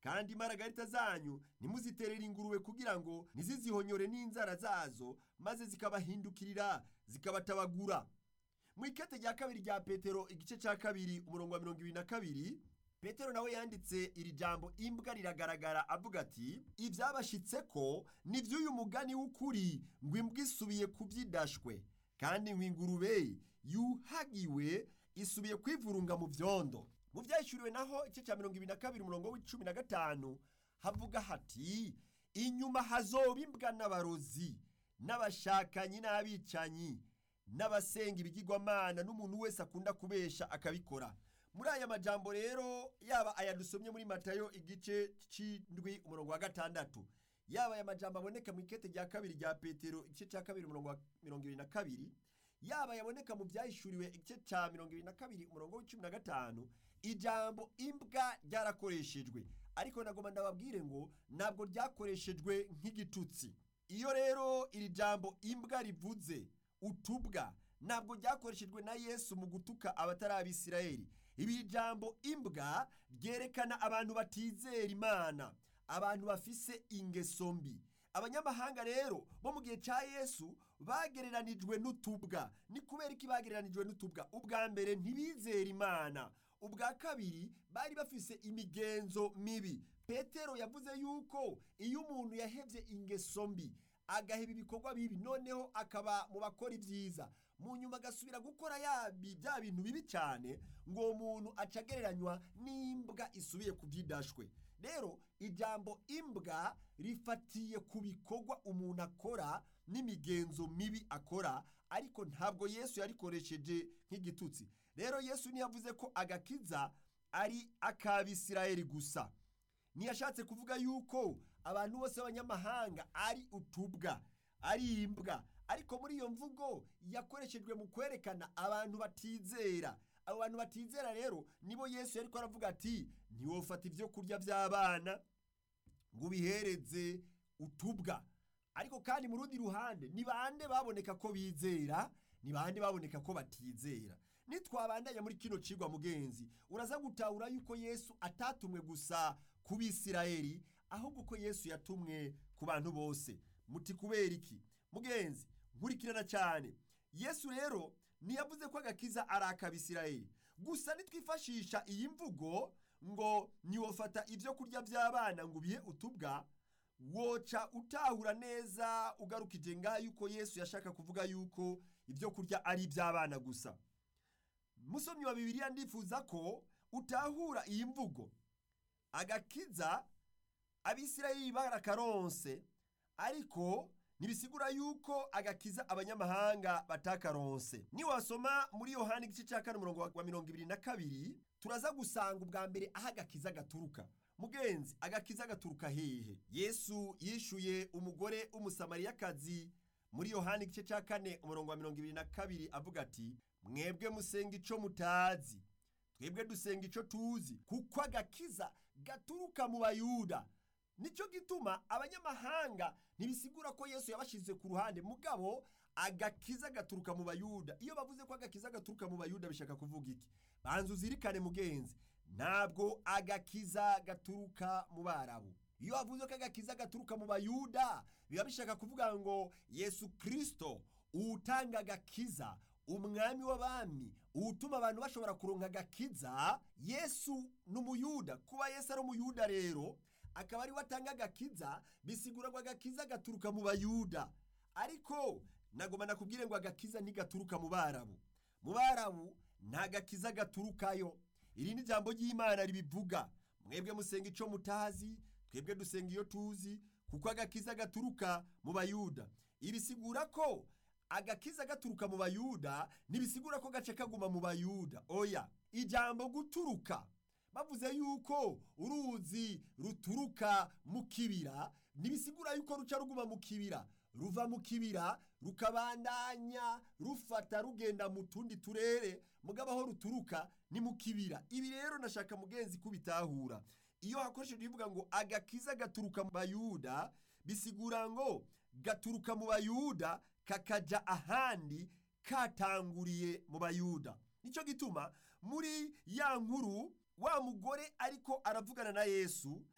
kandi imaragarita zanyu ntimuziterere ingurube kugira ngo ntizizihonyore n'inzara zazo maze zikabahindukirira zikabatabagura mu ikete rya kabiri rya petero igice cya kabiri umurongo wa mirongo ibiri na kabiri petero nawe yanditse iri jambo imbwa riragaragara avuga ati ibyabashitse ko ni by'uyu mugani w'ukuri ngo imbwa isubiye kubyidashwe kandi ngo ingurube yuhagiwe isubiye kwivurunga mu byondo mu byayishyuriwe naho igice cya mirongo ibiri na kabiri umurongo w'icumi na gatanu havuga hati inyuma hazoba imbwa n'abarozi n'abashakanyi n'abicanyi n'abasenga ibigirwamana n'umuntu wese akunda kubesha akabikora muri aya majambo rero yaba aya dusomye muri matayo igice cy'indwi umurongo wa gatandatu yaba aya majambo aboneka mu ikete rya kabiri rya petero igice cya kabiri umurongo wa mirongo ibiri na kabiri yaba yaboneka mu byahishuriwe igice cya mirongo ibiri na kabiri umurongo w'icumi na gatanu ijambo imbwa ryarakoreshejwe ariko nagomba ndababwire ngo ntabwo ryakoreshejwe nk'igitutsi iyo rero iri jambo imbwa rivuze utubwa ntabwo ryakoreshejwe na yesu mu gutuka abatari abisirayeli ibi jambo imbwa ryerekana abantu batizera imana abantu bafise ingeso mbi abanyamahanga rero bo mu gihe cya yesu bagereranijwe n'utubwa ni kubera iki bagereranijwe n'utubwa ubwa mbere ntibizera imana ubwa kabiri bari bafise imigenzo mibi petero yavuze yuko iyo umuntu yahebye ingeso mbi agaheba ibikorwa bibi noneho akaba mu bakora ibyiza mu nyuma agasubira gukora yabi bya bintu bibi cyane ngo uwo muntu acagereranywa n'imbwa isubiye ku byidashwe rero ijambo imbwa rifatiye ku bikorwa umuntu akora n'imigenzo mibi akora ariko ntabwo yesu yarikoresheje nk'igitutsi rero yesu ntiyavuze ko agakiza ari ak'abisirayeli gusa ntiyashatse kuvuga yuko abantu bose b'abanyamahanga ari utubwa ari imbwa ariko muri iyo mvugo yakoreshejwe mu kwerekana abantu batizera abo bantu batizera rero nibo yesu yari aravuga ati ntiwofata ibyo kurya by'abana ngo ubihereze utubwa ariko kandi mu rundi ruhande ni bande baboneka ko bizera ni bande baboneka ko batizera nitwabandanya muri kino cigwa mugenzi uraza gutahura yuko yesu atatumwe gusa ku bisirayeli ahubwo ko yesu yatumwe ku bantu bose muti kubera iki mugenzi nkurikirana cyane yesu rero ntiyavuze ko agakiza ari ak'abisirayeli gusa nitwifashisha iyi mvugo ngo ntiwofata ibyo kurya by'abana ngo ubihe utubwa woca utahura neza ugarukije ngaho yuko yesu yashaka kuvuga yuko ibyo kurya ari iby'abana gusa musomyi wa bibiliya ndifuza ko utahura iyi mvugo agakiza abisirayeli barakaronse ariko ntibisigura yuko agakiza abanyamahanga batakaronse niwasoma muri yohani igice cya kane umurongo wa mirongo ibiri na kabiri turaza gusanga ubwa mbere aho agakiza gaturuka mugenzi agakiza gaturuka hehe yesu yishuye umugore w'umusamariyakazi muri yohani igice cya kane umurongo wa mirongo ibiri na kabiri avuga ati mwebwe musenga ico mutazi twebwe dusenga ico tuzi kuko agakiza gaturuka mu bayuda nicyo gituma abanyamahanga ntibisigura ko yesu yabashyize ku ruhande mugabo agakiza gaturuka mu bayuda iyo bavuze ko agakiza gaturuka mu bayuda bishaka kuvuga iki banza uzirikane mugenzi ntabwo agakiza gaturuka mu barabu iyo bavuze ko agakiza gaturuka mu bayuda biba bishaka kuvuga ngo yesu kirisito utanga agakiza umwami w'abami utuma abantu bashobora kuronka agakiza yesu ni umuyuda kuba yesu ari umuyuda rero akaba ari we atanga agakiza bisigura ngo agakiza gaturuka mu bayuda ariko nagomba nakubwire ngo agakiza ntigaturuka mu barabu mu barabu nta gakiza gaturukayo iri ni jambo ry'imana ribivuga mwebwe musenga icyo mutazi twebwe dusenga iyo tuzi kuko agakiza gaturuka mu bayuda ibisigura ko agakiza gaturuka mu bayuda ntibisigura ko gace kaguma mu bayuda oya ijambo guturuka bavuze yuko uruzi ruturuka mu kibira ntibisigura yuko ruca ruguma mu kibira ruva mu kibira rukabandanya rufata rugenda mu tundi turere mugabo aho ruturuka ni mu kibira ibi rero nashaka mugenzi kubitahura iyo hakoreshejwe ivuga ngo agakiza gaturuka mu bayuda bisigura ngo gaturuka mu bayuda kakaja ahandi katanguriye mu bayuda nicyo gituma muri ya nkuru wa mugore ariko aravugana na yesu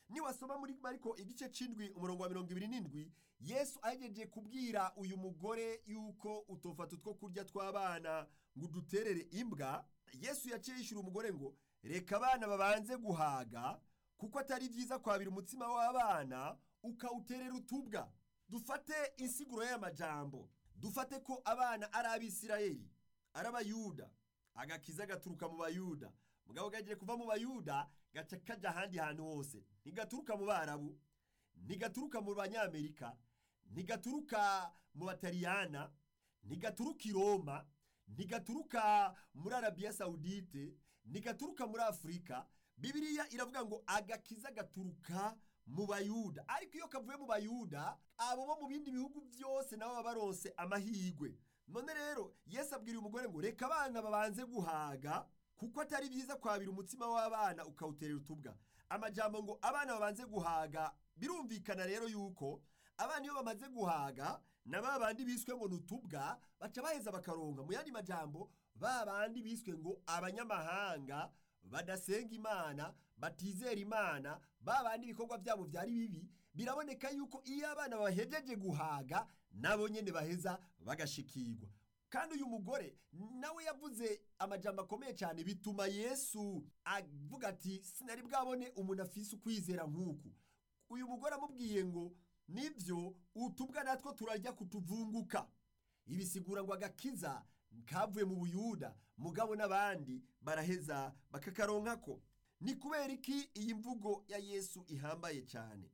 niwasoma muri mariko igice c'indwi umurongo wa mirongo ibiri n'indwi yesu ahejeje kubwira uyu mugore yuko utofata utwo kurya tw'abana ngo uduterere imbwa yesu yaciye yishyura umugore ngo reka abana babanze guhaga kuko atari byiza kwabira umutsima w'abana ukawuterera utubwa dufate insiguro y'aya majambo dufate ko abana ari abisirayeli ari abayuda agakiza gaturuka mu bayuda mugabo gagiye kuva mu bayuda gaca kaja ahandi hantu hose ntigaturuka mu barabu ntigaturuka mu banyamerika ntigaturuka mu bataliyana ntigaturuka i roma ntigaturuka muri arabiya sawudite ntigaturuka muri afurika bibiliya iravuga ngo agakiza gaturuka mu bayuda ariko iyo kavuye mu bayuda abo bo mu bindi bihugu byose nabo baba baronse amahirwe none rero yesu abwira umugore ngo reka abana babanze guhaga kuko atari byiza kwabira umutsima w'abana ukawuterera utubwa amajambo ngo abana babanze guhaga birumvikana rero yuko abana iyo bamaze guhaga na ba bandi biswe ngo ni utubwa baca baheza bakaronka mu yandi majambo ba bandi biswe ngo abanyamahanga badasenga imana batizera imana ba bandi ibikorwa byabo byari bibi biraboneka yuko iyo abana bahejeje guhaga nabo nyene baheza bagashikirwa kandi uyu mugore nawe yavuze amajambo akomeye cyane bituma yesu avuga ati sinari bwabone umuntu afise ukwizera nk'uku uyu mugore amubwiye ngo nibyo utubwa natwo turajya kutuvunguka ibisigura ngo agakiza kavuye mu buyuda mugabo n'abandi baraheza bakakaronkako ni kubera iki iyi mvugo ya yesu ihambaye cyane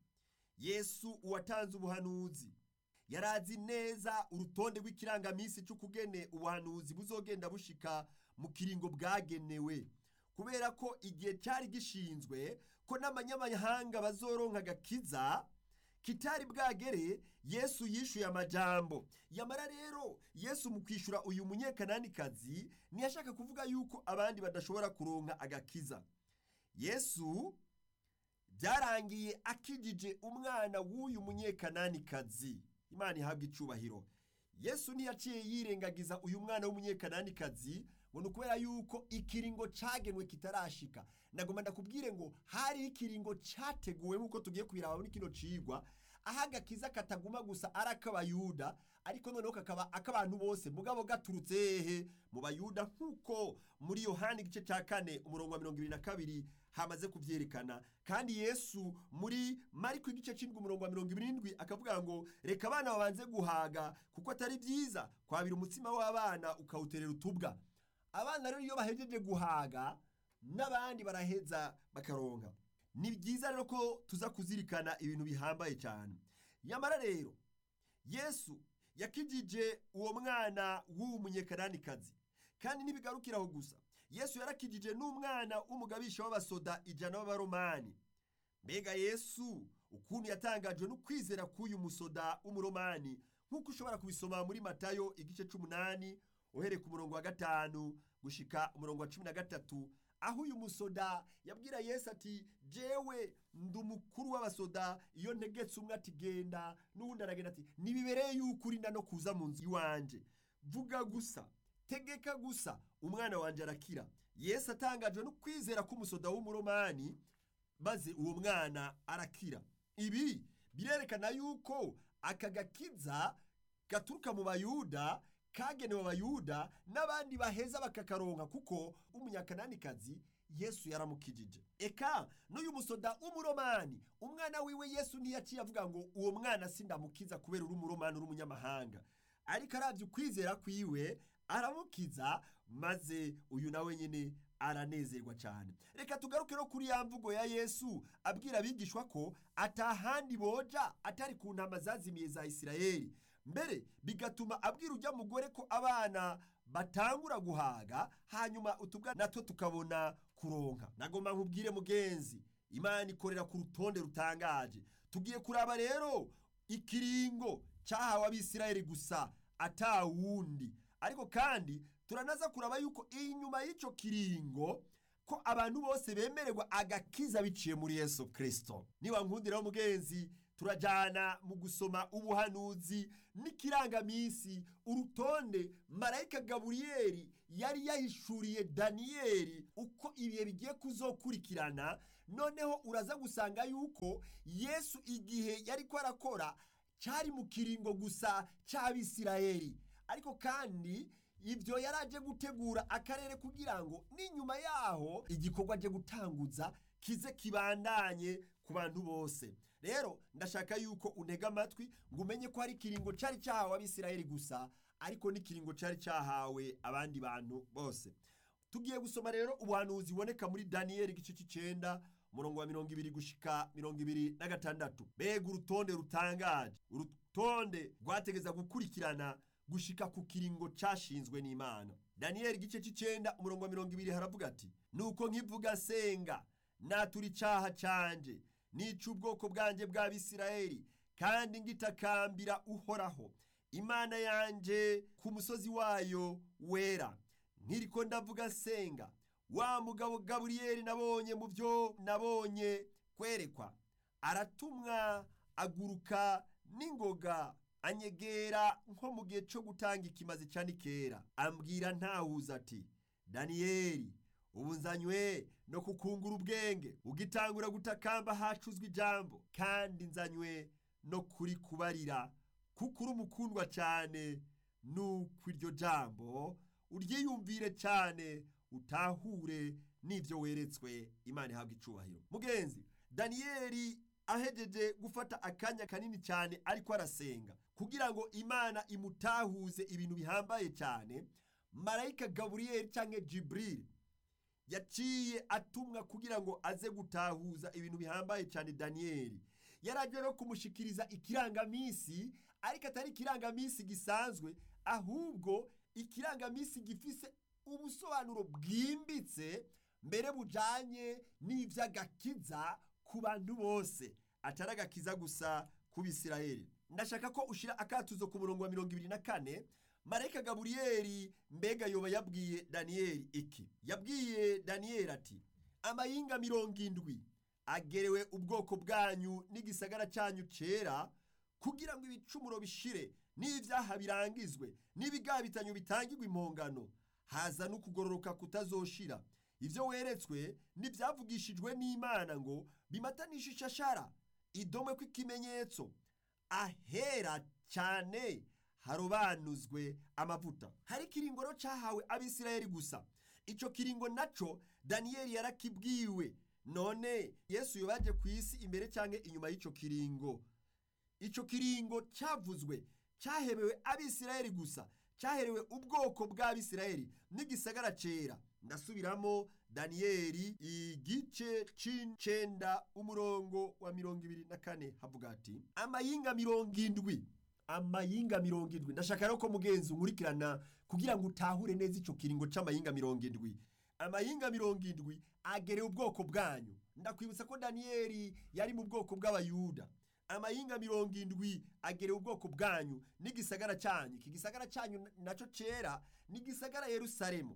yesu uwatanze ubuhanuzi yarazi neza urutonde rw'ikirangaminsi cy'ukugene ubuhanuzi buzogenda bushika mu kiringo bwagenewe kubera ko igihe cyari gishinzwe ko n'abanyamahanga bazoronka agakiza kitari bwagere yesu yishuye amajambo yamara rero yesu mu kwishyura uyu munyekananikazi ntiyashaka kuvuga yuko abandi badashobora kuronka agakiza yesu byarangiye akijije umwana w'uyu munyekananikazi imana ihabwa icubahiro yesu ntiyaciye yirengagiza uyu mwana w'umunyekananikazi ngo ni ukubera yuko ikiringo cyagenwe kitarashika nagomba ndakubwire ngo hari ikiringo cyateguwe nk'uko tugiye kubiraba muri kino cigwa aho agakiza kataguma gusa ari ak'abayuda ariko noneho kakaba ak'abantu bose mugabo gaturutse hehe mu bayuda nk'uko muri yohani igice cya kane umurongo wa mirongo ibiri na kabiri hamaze kubyerekana kandi yesu muri mariko igice cy'indwi umurongo wa mirongo ibiri n'indwi akavuga ngo reka abana babanze guhaga kuko atari byiza kwabira umutsima w'abana ukawuterera utubwa abana rero iyo bahejeje guhaga n'abandi baraheza bakaronka ni byiza rero ko tuza kuzirikana ibintu bihambaye cyane nyamara rero yesu yakijije uwo mwana w'uwo munyekananikazi kandi ntibigarukiraho gusa yesu yarakijije n'umwana w'umugabisha w'abasoda ijana b'abaromani mbega yesu ukuntu yatangajwe no kwizera k'uyu musoda w'umuromani nk'uko ushobora kubisoma muri matayo igice c'umunani uhereye ku murongo wa gatanu gushika umurongo wa cumi na gatatu aho uyu musoda yabwira yesu ati jewe ndi umukuru w'abasoda iyo ntegetse umwe ati genda n'uwundi aragenda ati ntibibereye yuko urinda no kuza mu nzu iwanje vuga gusa tegeka gusa umwana wanjye arakira yesu atangajwe no kwizera k'umusoda w'umuromani maze uwo mwana arakira ibi birerekana yuko aka gakiza gaturuka mu bayuda kagenewe abayuda n'abandi baheza bakakaronka kuko umunyakananikazi yesu yaramukijije eka n'uyu musoda w'umuromani umwana wiwe yesu ntiyaciye avuga ngo uwo mwana sindamukiza kubera uri umuromani uri umunyamahanga ariko arabye ukwizera kwiwe aramukiza maze uyu nawe nyine aranezerwa cyane reka tugaruke no kuri ya mvugo ya yesu abwira abigishwa ko atahandi boja atari ku ntama zazimiye za isirayeli mbere bigatuma abwira ujya mugore ko abana batangura guhaga hanyuma utubwa natwo tukabona kuronka nagomba nkubwire mugenzi imana ikorera ku rutonde rutangaje tugiye kuraba rero ikiringo cyahawe abisirayeli gusa atawundi ariko kandi turanaza kuraba yuko inyuma y'icyo kiringo ko abantu bose bemererwa agakiza biciye muri yesu kirisito niba nkundiraho mugenzi turajyana mu gusoma ubuhanuzi n'ikirangaminsi urutonde marayika gaburiyeri yari yahishuriye daniyeli uko ibihe bigiye kuzokurikirana noneho uraza gusanga yuko yesu igihe yari ko arakora cyari mu kiringo gusa cy'abisirayeli ariko kandi ibyo yari aje gutegura akarere kugira ngo n'inyuma yaho igikorwa aje gutanguza kize kibandanye ku bantu bose rero ndashaka yuko untega amatwi ngo umenye ko hari ikiringo cyari cyahawe abisirayeli gusa ariko n'ikiringo cyari cyahawe abandi bantu bose tugiye gusoma rero ubuhanuzi buboneka muri daniyeli igice cy'icyenda umurongo wa mirongo ibiri gushika mirongo ibiri na gatandatu mbega urutonde rutangaje urutonde rwategeza gukurikirana gushika ku kiringo cyashinzwe n'imana daniyeli igice cy'icyenda umurongo wa mirongo ibiri haravuga ati nuko nkivuga senga natura icyaha cyanjye nica ubwoko bwanjye bw'abisirayeli kandi ngitakambira uhoraho imana yanjye ku musozi wayo wera nkiriko ndavuga senga wa mugabo gaburiyeli nabonye mu byo nabonye kwerekwa aratumwa aguruka n'ingoga anyegera nko mu gihe cyo gutanga ikimazi cya nikera ambwira ntahuza ati daniyeli ubu nzanywe no kukungura ubwenge ugitangura gutakamba hacuzwe ijambo kandi nzanywe no kuri kubarira kuko uri umukundwa cyane nuko iryo jambo uryiyumvire cyane utahure n'ibyo weretswe imana ihabwa icubahiro mugenzi daniyeli ahejeje gufata akanya kanini cyane ariko arasenga kugira ngo imana imutahuze ibintu bihambaye cyane marayika gaburiyeli cyangwa jiburili yaciye atumwa kugira ngo aze gutahuza ibintu bihambaye cyane daniyeli yaragiye no kumushikiriza ikirangaminsi ariko atari ikirangaminsi gisanzwe ahubwo ikirangaminsi gifise ubusobanuro bwimbitse mbere bujanye n'ivy'agakiza ku bantu bose atari agakiza gusa ku bisirayeli ndashaka ko ushira akatuzo ku murongo wa mirongo ibiri na kane marayika gaburiyeli mbega yoba yabwiye daniyeli iki yabwiye daniyeli ati amayinga mirongo indwi agerewe ubwoko bwanyu n'igisagara cyanyu cera kugira ngo ibicumuro bishire n'ibyaha birangizwe n'ibigabitanyo bitangirwa impongano haza no kugororoka kutazoshira ibyo weretswe n'ibyavugishijwe n'imana ngo bimatanishe ishashara idome kw'ikimenyetso ahera cyane harobanuzwe amavuta hari ikiringoro cyahawe abisirayeli gusa icyo kiringo naco daniyeli yarakibwiwe none yesu yobaje ku isi imbere cyangwa inyuma y'icyo kiringo icyo kiringo cyavuzwe cyaherewe abisirayeli gusa cyaherewe ubwoko bw'abisirayeli n'igisagara cera ndasubiramo daniyeli igice c'icenda umurongo wa mirongo ibiri na kane havuga ati amayinga mirongo indwi amayinga mirongo indwi ndashaka rero ko mugenzi unkurikirana kugira ngo utahure neza icyo kiringo c'amayinga mirongo indwi amayinga mirongo indwi agerewe ubwoko bwanyu ndakwibutsa ko daniyeli yari mu bwoko bw'abayuda amayinga mirongo indwi agerewe ubwoko bwanyu n'igisagara cyanyu iki gisagara cyanyu nacyo cyera n'igisagara yerusalemu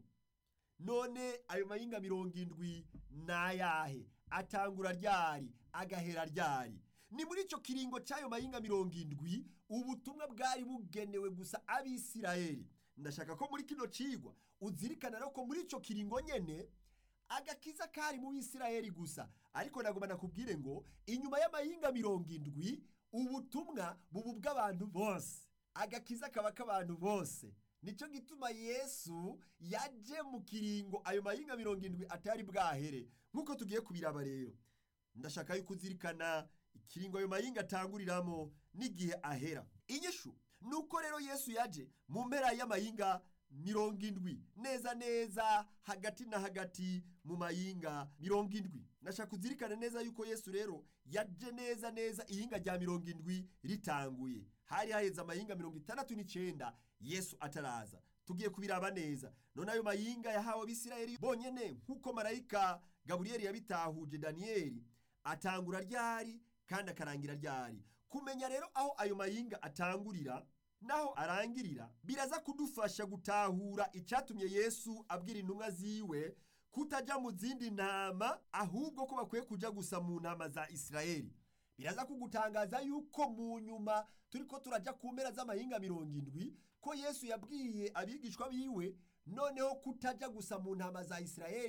none ayo mayinga mirongo indwi ni ayahe atangura ryari agahera ryari ni muri icyo kiringo cy'ayo mayinga mirongo indwi ubutumwa bwari bugenewe gusa abisirayeli ndashaka ko muri kino cigwa uzirikana rero ko muri icyo kiringo nyene agakiza kari mu bisirayeli gusa ariko nagomba nakubwire ngo inyuma y'amayinga mirongo indwi ubutumwa bubu bw'abantu bose agakiza kaba k'abantu bose nicyo gituma yesu yaje mu kiringo ayo mayinga mirongo indwi atari bwahere nk'uko tugiye kubiraba rero ndashaka yuko uzirikana ikiringo ayo mayinga atanguriramo n'igihe ahera inyishu ni uko rero yesu yaje mu mpera y'amayinga mirongo indwi neza neza hagati na hagati mu mayinga mirongo indwi nashaka uzirikane neza yuko yesu rero yaje neza neza ihinga rya mirongo indwi ritanguye hari haheze amayinga mirongo itandatu n'icyenda yesu ataraza tugiye kubiraba neza none ayo mayinga yahawe abisirayeli bonyene nk'uko marayika gaburiyeli yabitahuje daniyeli atangura ryari kandi akarangira ryari kumenya rero aho ayo mayinga atangurira naho arangirira biraza kudufasha gutahura icyatumye yesu abwira intumwa ziwe kutajya mu zindi ntama ahubwo ko bakwiye kujya gusa mu ntama za isirayeli biraza kugutangaza yuko mu nyuma turi ko turajya ku mpera z'amahinga mirongo indwi ko yesu yabwiye abigishwa biwe noneho kutajya gusa mu ntama za isirayeli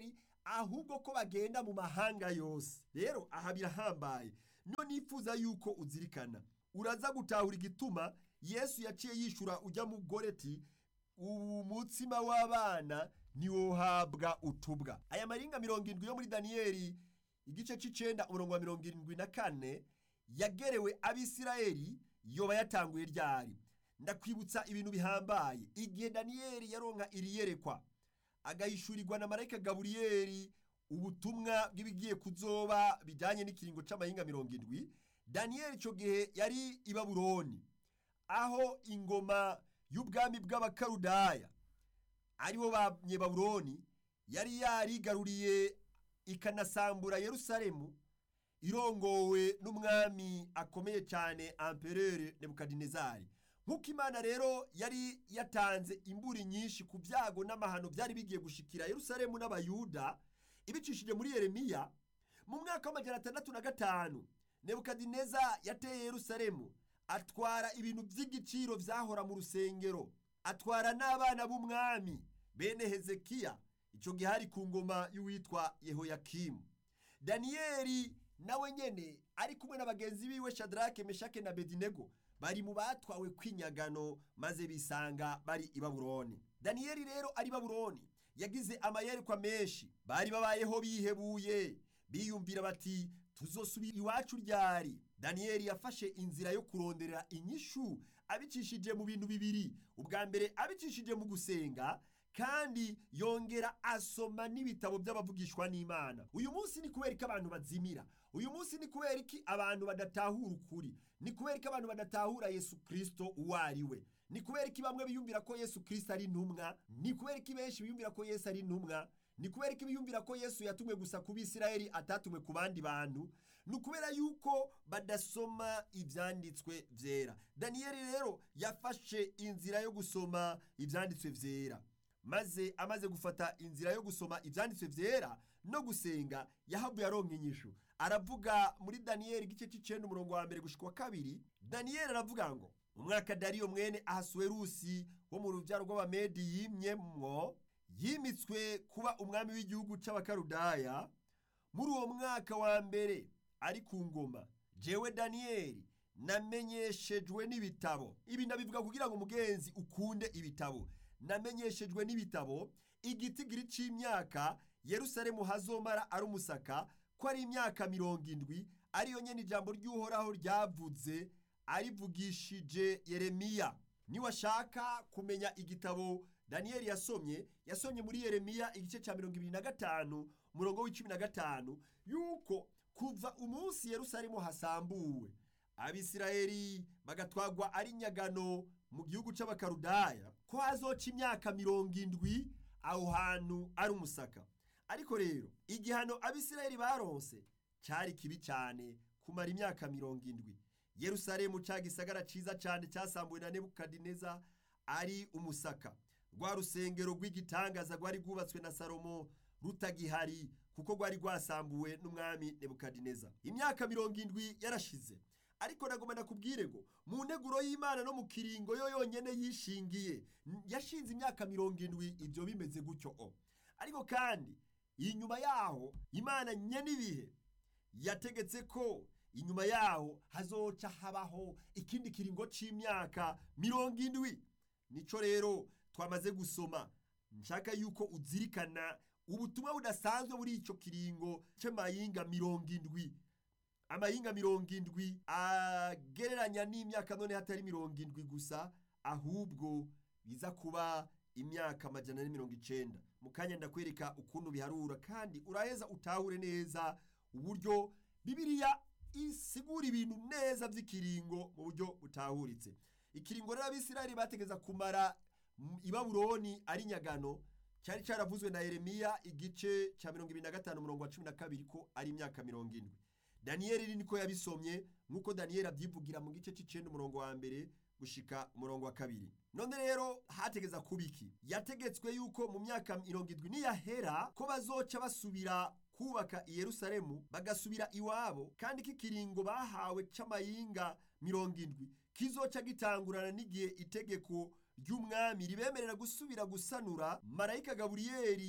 ahubwo ko bagenda mu mahanga yose rero aha birahambaye niyo nifuza yuko uzirikana uraza gutahura igituma yesu yaciye yishura ujya mugore ati ubu mutsima w'abana ntiwohabwa utubwa aya maringa mirongo irindwi yo muri daniyeli igice c'icenda umurongo wa mirongo irindwi na kane yagerewe abisirayeli yoba yatanguye ryari ndakwibutsa ibintu bihambaye igihe daniyeli yaronka iri yerekwa agahishurirwa na marayika gaburiyeli ubutumwa bw'ibigiye kuzoba bijyanye n'ikiringo c'amahinga mirongo indwi daniyeli icyo gihe yari i babuloni aho ingoma y'ubwami bw'abakarudaya aribo banyebabuloni yari yarigaruriye ikanasambura yerusalemu irongowe n'umwami akomeye cyane amperere nebukadinezari nk'uko imana rero yari yatanze imburi nyinshi ku byago n'amahano byari bigiye gushikira yerusalemu n'abayuda ibicishije muri yeremiya mu mwaka w'amajana atandatu na gatanu nebukadineza yateye yerusalemu atwara ibintu by'igiciro byahora mu rusengero atwara n'abana b'umwami bene hezekiya icyo gihe hari ku ngoma y'uwitwa yehoyakimu daniyeli nawe nyene ari kumwe na bagenzi biwe shadarake meshake na bedinego bari mu batwawe kwinyagano maze bisanga bari i babuloni daniyeli rero ari babuloni yagize amayerekwa menshi bari babayeho bihebuye biyumvira bati tuzosubira iwacu ryari daniyeli yafashe inzira yo kuronderera inyishu abicishije mu bintu bibiri ubwa mbere abicishije mu gusenga kandi yongera asoma n'ibitabo by'abavugishwa n'imana uyu munsi ni kubera ko abantu bazimira uyu munsi ni kubera iki abantu badatahura ukuri ni kubera ko abantu badatahura yesu kirisito uwo ari we ni kubera ko bamwe biyumvira ko yesu kirisito ari intumwa ni kubera ko benshi biyumvira ko yesu ari intumwa ni kubera ko biyumvira ko yesu yatumwe gusa ku bisirayeli atatumwe ku bandi bantu ni ukubera yuko badasoma ibyanditswe byera daniyeli rero yafashe inzira yo gusoma ibyanditswe byera maze amaze gufata inzira yo gusoma ibyanditswe byera no gusenga yahavuye aronka inyishu aravuga muri daniyeli igice cy'icenda umurongo wa mbere gushika wa kabiri daniyeli aravuga ngo umwaka dariyo mwene ahasuwerusi wo mu rubyaro rw'abamedi yimyemwo yimitswe kuba umwami w'igihugu c'abakarudaya muri uwo mwaka wa mbere ari ku ngoma jewe daniyeli namenyeshejwe n'ibitabo ibi ndabivuga kugira ngo umugenzi ukunde ibitabo namenyeshejwe n'ibitabo igitigiri c'imyaka yerusalemu hazomara ari umusaka ko ari imyaka mirongo indwi ariyo nyene ijambo ry'uhoraho ryavuze arivugishije yeremiya niwashaka kumenya igitabo daniyeli yasomye yasomye muri yeremiya igice cya mirongo ibiri na gatanu umurongo w'icumi na gatanu yuko kuva umunsi yerusalemu hasambuwe abisirayeli bagatwagwa ari nyagano mu gihugu c'abakarudaya ko hazoca imyaka mirongo indwi aho hantu ari umusaka ariko rero igihano abisirayeli baronse cyari kibi cyane kumara imyaka mirongo indwi yerusalemu ca gisagara ciza cyane cyasambuwe na nebukadineza ari umusaka rwa rusengero rw'igitangaza rwari rwubatswe na salomo rutagihari kuko rwari rwasambuwe n'umwami nebukadineza imyaka mirongo indwi yarashize ariko nagomba nakubwire ngo mu nteguro y'imana no mu kiringo yo yonyene yishingiye yashinze imyaka mirongo indwi ibyo bimeze gutyo o ariko kandi inyuma yaho imana nyenibihe yategetse ko inyuma yaho hazoca habaho ikindi kiringo c'imyaka mirongo indwi nico rero twamaze gusoma nshaka yuko uzirikana ubutumwa budasanzwe muri ico kiringo c'amayinga mirongo indwi amayinga mirongo indwi agereranya n'imyaka none hatari mirongo indwi gusa ahubwo biza kuba imyaka amajana na mirongo icenda mu kanya ndakwereka ukuntu biharura kandi uraheza utahure neza uburyo bibiliya isigura ibintu neza by'ikiringo mu buryo butahuritse ikiringo rero abisirayeli bategeza kumara i babuloni ari nyagano cyari cyaravuzwe na yeremiya igice cya mirongo ibiri na gatanu umurongo wa cumi na kabiri ko ari imyaka mirongo indwi daniyeli niko yabisomye nk'uko daniyeli abyivugira mu gice cy'icenda umurongo wa mbere gushika umurongo wa kabiri none rero hategeza kuba iki yategetswe yuko mu myaka mirongo indwi niyahera ko bazoca basubira kubaka i yerusalemu bagasubira iwabo kandi k'ikiringo bahawe c'amayinga mirongo indwi kizoca gitangurana n'igihe itegeko ry'umwami ribemerera gusubira gusanura marayika gaburiyeli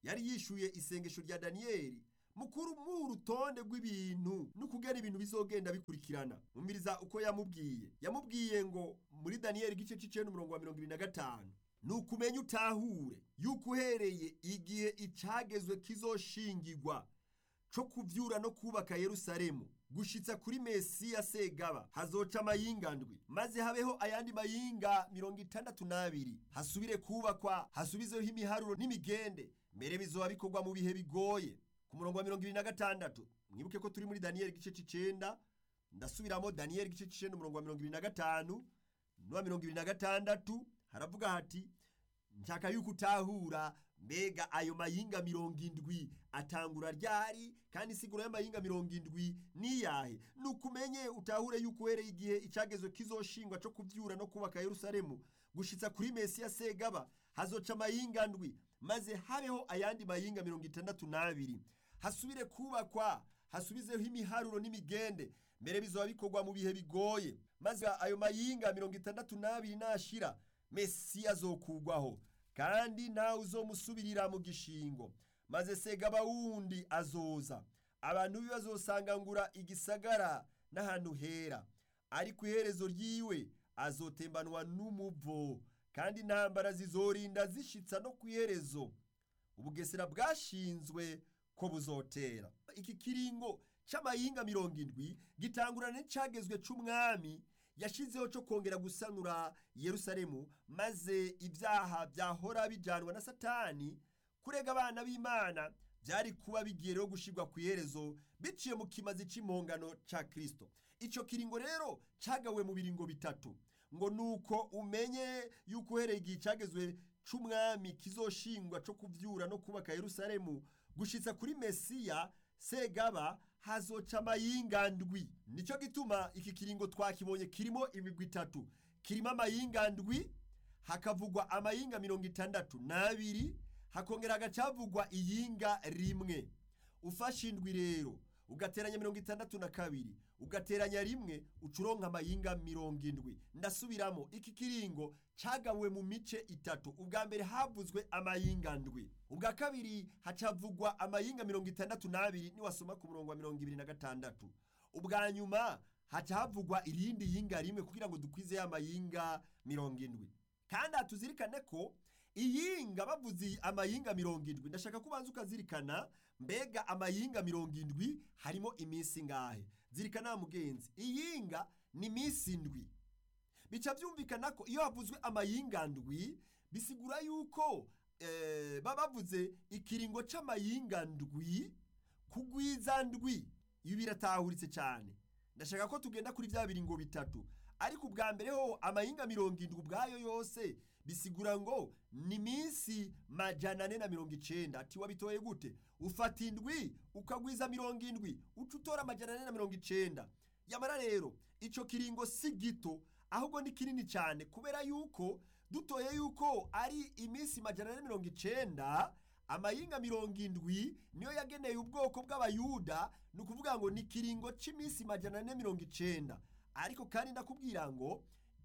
yari yishuye isengesho rya daniyeli mukuru mu urutonde rw'ibintu n'ukugena ibintu bizogenda bikurikirana umviriza uko yamubwiye yamubwiye ngo muri daniyeli igice c'icenda umurongo wa mirongo ibiri na gatanu ni ukumenya utahure yuko uhereye igihe icagezwe kizoshingirwa co kuvyura no kubaka yerusalemu gushitsa kuri mesiya segaba hazoca amayinga ndwi maze habeho ayandi mayinga mirongo itandatu n'abiri hasubire kubakwa hasubizeho imiharuro n'imigende mbere bizoba bikorwa mu bihe bigoye ku murongo wa mirongo ibiri na gatandatu mwibuke ko turi muri daniyeli igice c'icenda ndasubiramo daniyeli igice c'icenda umurongo wa mirongo ibiri na gatanu n'uwa mirongo ibiri na gatandatu haravuga hati nshaka yuko utahura mbega ayo mayinga mirongo indwi atangura ryari kandi isiguro y'amayinga mirongo indwi niyahe nukumenye utahure yuko uhereye igihe icagezwe kizoshingwa co kuvyura no kubaka yerusalemu gushitsa kuri mesiya segaba hazoca amayinga ndwi maze habeho ayandi mayinga mirongo itandatu n'abiri hasubire kubakwa hasubizeho imiharuro n'imigende mbere bizoba bikorwa mu bihe bigoye maze ayo mayinga mirongo itandatu n'abiri nashira mesiya azokugwaho kandi ntawe uzomusubirira mu gishingo maze segaba wundi azoza abantu biwe bazosangangura igisagara n'ahantu hera ariko iherezo ryiwe azotembanwa n'umuvo kandi intambara zizorinda zishitsa no ku iherezo ubugesera bwashinzwe ko buzotera iki kiringo c'amayinga mirongo indwi gitangurana n'icagezwe c'umwami yashizeho cyo kongera gusanura yerusalemu maze ibyaha byahora bijanwa na satani kurega abana b'imana byari kuba bigiye rero gushirwa ku iherezo biciye mu kimazi c'imongano ca kristo ico kiringo rero cagawe mu biringo bitatu ngo nuko umenye yuko uhereye igihe cagezwe c'umwami kizoshingwa co kuvyura no kubaka yerusalemu gushitsa kuri mesiya segaba hazoca amayinga ndwi nicyo gituma iki kiringo twakibonye kirimo imigwi itatu kirimo amayinga ndwi hakavugwa amayinga mirongo itandatu n'abiri hakongera hagacavugwa iyinga rimwe ufashe indwi rero ugateranya mirongo itandatu na kabiri ugateranya rimwe ucuronka amayinga mirongo indwi ndasubiramo iki kiringo cagawe mu mice itatu ubwa mbere havuzwe amayinga ndwi ubwa kabiri hacavugwa amayinga mirongo itandatu n'abiri niwasoma ku murongo wa mirongo ibiri na gatandatu ubwa nyuma haca havugwa irindi yinga rimwe kugira ngo dukwize ya mayinga mirongo indwi kandi hatuzirikane ko iyinga bavuze amayinga mirongo indwi ndashaka ko ubanza ukazirikana mbega amayinga mirongo indwi harimo iminsi ngahe zirikana wa mugenzi iyinga ni iminsi indwi bica byumvikana ko iyo havuzwe amayinga ndwi bisigura yuko eh, baba bavuze ikiringo c'amayinga ndwi kugwiza ndwi ibi biratahuritse cyane ndashaka ko tugenda kuri bya biringo bitatu ariko ubwa mbere ho amayinga mirongo indwi ubwayo yose bisigura ngo ni minsi majana ane na mirongo icenda ati wabitoye gute ufata indwi ukagwiza mirongo indwi uca utora amajana ane na mirongo icenda yamara rero ico kiringo si gito ahubwo ni kinini cyane kubera yuko dutoye yuko ari iminsi majana ane mirongo icenda amayinga mirongo indwi niyo yageneye ubwoko bw'abayuda ni ukuvuga ngo ni kiringo c'iminsi majana ane mirongo icenda ariko kandi ndakubwira ngo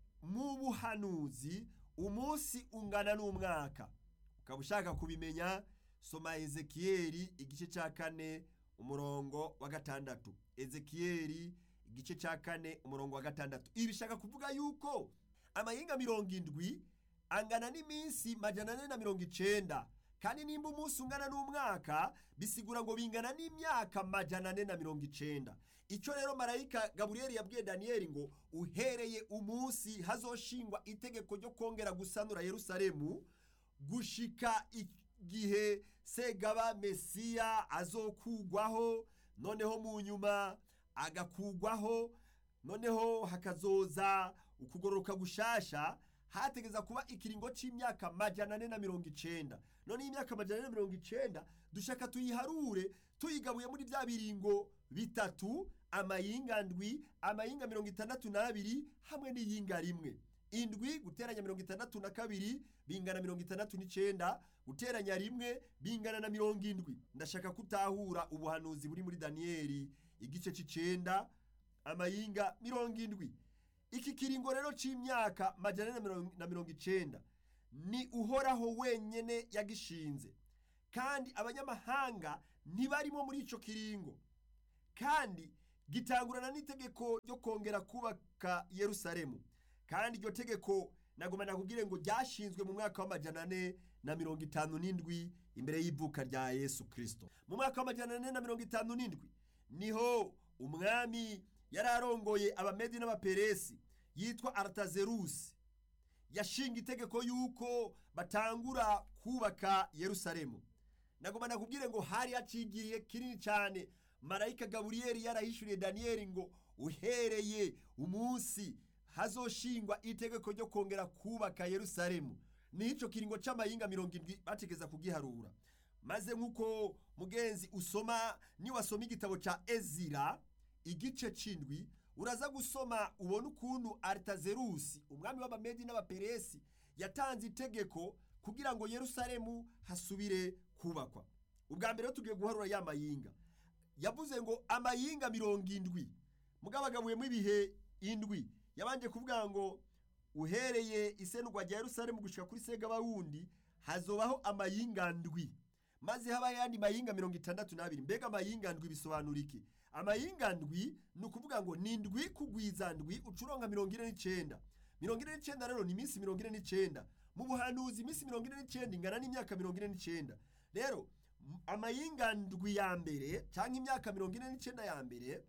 mu buhanuzi umunsi ungana n'umwaka ukaba ushaka kubimenya soma ezekiyeli igice cya kane umurongo wa gatandatu ezekiyeli igice cya kane umurongo wa gatandatu ibi bishaka kuvuga yuko amayinga mirongo indwi angana n'iminsi majana ane na mirongo icenda kandi nimba umunsi ungana n'umwaka bisigura ngo bingana n'imyaka majana ane na mirongo icenda icyo rero marayika gaburiyeli yabwiye daniyeli ngo uhereye umunsi hazoshingwa itegeko ryo kongera gusanura yerusalemu gushika igihe segaba mesiya azokugwaho noneho mu nyuma agakugwaho noneho hakazoza ukugororoka gushasha hategeza kuba ikiringo c'imyaka majana ane na mirongo icenda none imyaka majana ane na mirongo icenda dushaka tuyiharure tuyigabuye muri vya biringo bitatu amayinga ndwi amayinga mirongo itandatu n'abiri hamwe n'iyinga rimwe indwi guteranya mirongo itandatu na kabiri bingana mirongo itandatu n'icenda guteranya rimwe bingana na mirongo indwi ndashaka kutahura ubuhanuzi buri muri daniyeli igice c'icenda amayinga mirongo indwi iki kiringo rero c'imyaka majana ane na mirongo icenda ni uhoraho wenyene yagishinze kandi abanyamahanga ntibarimo muri ico kiringo kandi gitangurana n'itegeko ryo kongera kubaka yerusalemu kandi iryo tegeko nagoma nakubwire ngo ryashinzwe mu mwaka w'amajana ane na mirongo itanu n'indwi imbere y'ivuka rya yesu kirisito mu mwaka w'amajana ane na mirongo itanu n'indwi niho umwami yari arongoye abamedi n'abaperesi yitwa aratazerusi yashinga itegeko yuko batangura kubaka yerusalemu nagoma nakubwire ngo hari hacigiriye kinini cyane marayika gaburiyeli yarahishuriye daniyeli ngo uhereye umunsi hazoshingwa itegeko ryo kongera kubaka yerusalemu nico kiringo c'amayinga mirongo indwi bategeza kugiharura maze nk'uko mugenzi usoma niwasoma igitabo ca ezira igice c'indwi uraza gusoma ubona ukuntu aritazerusi umwami w'abamedi n'abaperesi yatanze itegeko kugira ngo yerusalemu hasubire kubakwa ubwa mbere tugiye guharura ya mayinga yavuze ngo amayinga mirongo indwi mugabagabuyemo ibihe indwi yabanje kuvuga ngo uhereye isenugwa rya yerusalemu gushika kuri segabawundi hazobaho amayinga ndwi maze haba yandi mayinga mirongo itandatu n'abiri mbega amayinga ndwi bisobanura iki amayinga ndwi ni ukuvuga ngo ni ndwi kugwiza ndwi ucuronka mirongo ine n'icenda mirongo ine n'icenda rero ni iminsi mirongo ine n'icenda mu buhanuzi iminsi mirongo ine n'icenda ingana n'imyaka mirongo ine n'icenda rero amayinga ndwi ya mbere cyangwa imyaka mirongo ine n'icenda ya mbere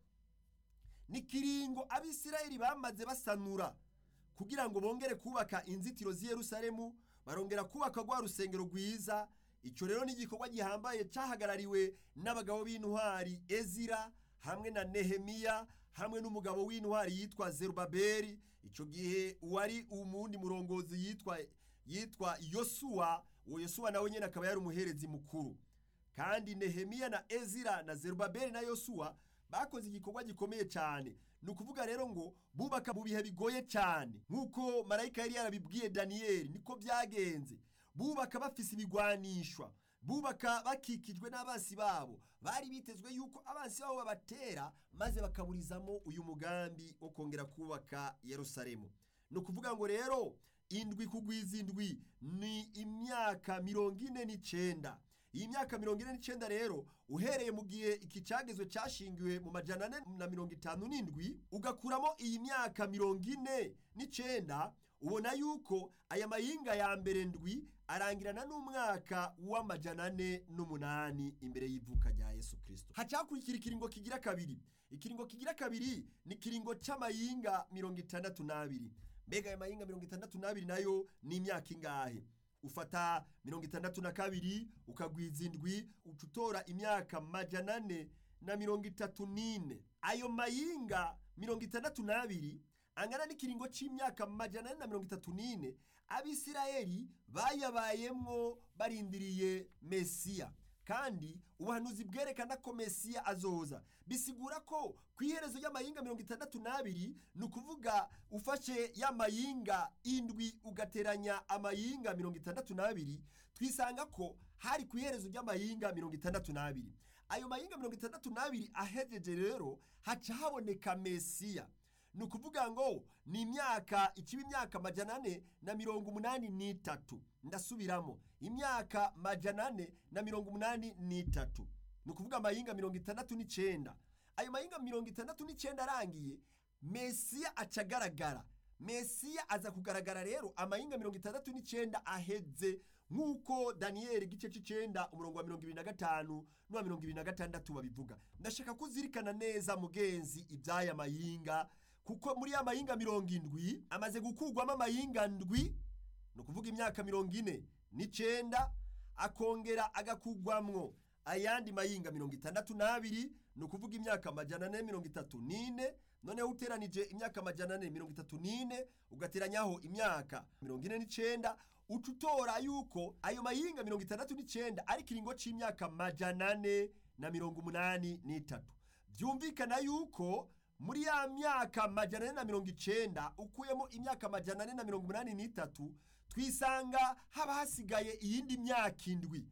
ni kiringo abisirayeli bamaze basanura kugira ngo bongere kubaka inzitiro z'i yerusalemu barongera kubaka rwa rusengero rwiza icyo rero ni igikorwa gihambaye cyahagarariwe n'abagabo b'intwari ezira hamwe na nehemiya hamwe n'umugabo w'intwari yitwa zerubabeli icyo gihe uwari umundi murongozi yitwa yitwa yosuwa uwo yosuwa nawe nyine akaba yari umuherezi mukuru kandi nehemiya na ezira na zerubabeli na yosuwa bakoze igikorwa gikomeye cyane ni ukuvuga rero ngo bubaka mu bihe bigoye cyane nk'uko marayika yari yarabibwiye daniyeli niko byagenze bubaka bafise ibigwanishwa bubaka bakikijwe n'abansi babo bari bitezwe yuko abansi babo babatera maze bakaburizamo uyu mugambi wo kongera kubaka yerusalemu ni ukuvuga ngo rero indwi kugwiza indwi ni imyaka mirongo ine n'icenda iyi myaka mirongo ine n'icenda rero uhereye mu gihe iki cagezwe cashingiwe mu majana ane na mirongo itanu n'indwi ugakuramo iyi myaka mirongo ine n'icenda ubona yuko aya mayinga ya mbere ndwi arangirana n'umwaka w'amajana ane n'umunani imbere y'ivuka rya yesu kirisito hacakurikira ikiringo kigira kabiri ikiringo kigira kabiri ni ikiringo c'amayinga mirongo itandatu n'abiri mbega aya mayinga mirongo itandatu n'abiri nayo ni imyaka ingahe ufata mirongo itandatu na kabiri ukagwiza indwi uca utora imyaka majana ane na mirongo itatu n'ine ayo mayinga mirongo itandatu n'abiri angana n'ikiringo c'imyaka majana ane na mirongo itatu n'ine abisirayeli bayabayemwo barindiriye mesiya kandi ubuhanuzi bwerekana ko mesiya azoza bisigura ko ku iherezo y'amayinga mirongo itandatu n'abiri ni ukuvuga ufashe ya mayinga indwi ugateranya amayinga mirongo itandatu n'abiri twisanga ko hari ku iherezo ry'amayinga mirongo itandatu n'abiri ayo mayinga mirongo itandatu n'abiri ahejeje rero haca haboneka mesiya ni ukuvuga ngo ni imyaka ikiba imyaka majana ane na mirongo umunani n'itatu ndasubiramo imyaka majana ane na mirongo umunani n'itatu ni ukuvuga amayinga mirongo itandatu n'icenda ayo mayinga mirongo itandatu n'icenda arangiye mesiya aca agaragara mesiya aza kugaragara rero amayinga mirongo itandatu n'icenda aheze nk'uko daniyeli igice c'icenda umurongo wa mirongo ibiri na gatanu n'uwa mirongo ibiri na gatandatu babivuga ndashaka kuzirikana neza mugenzi iby'aya mayinga kuko muri ya mayinga mirongo indwi amaze gukurwamo amayinga ndwi ni ukuvuga imyaka mirongo ine n'icenda akongera agakurwamwo ayandi mayinga mirongo itandatu n'abiri ni ukuvuga imyaka amajana ane mirongo itatu n'ine noneho uteranije imyaka amajana ane mirongo itatu n'ine ugateranyaho imyaka mirongo ine n'icenda uca utora yuko ayo mayinga mirongo itandatu n'icenda ari ikiringo c'imyaka majana ane na mirongo umunani n'itatu byumvikana yuko muri ya myaka majana ane na mirongo icenda ukuyemo imyaka majana ane na mirongo umunani n'itatu twisanga haba hasigaye iyindi myaka indwi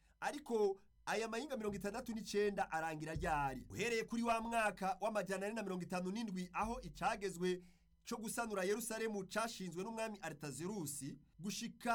ariko aya mayinga mirongo itandatu n'icenda arangira ryari uhereye kuri wa mwaka w'amajana ane na mirongo itanu n'indwi aho icagezwe co gusanura yerusalemu cashinzwe n'umwami aritazerusi gushika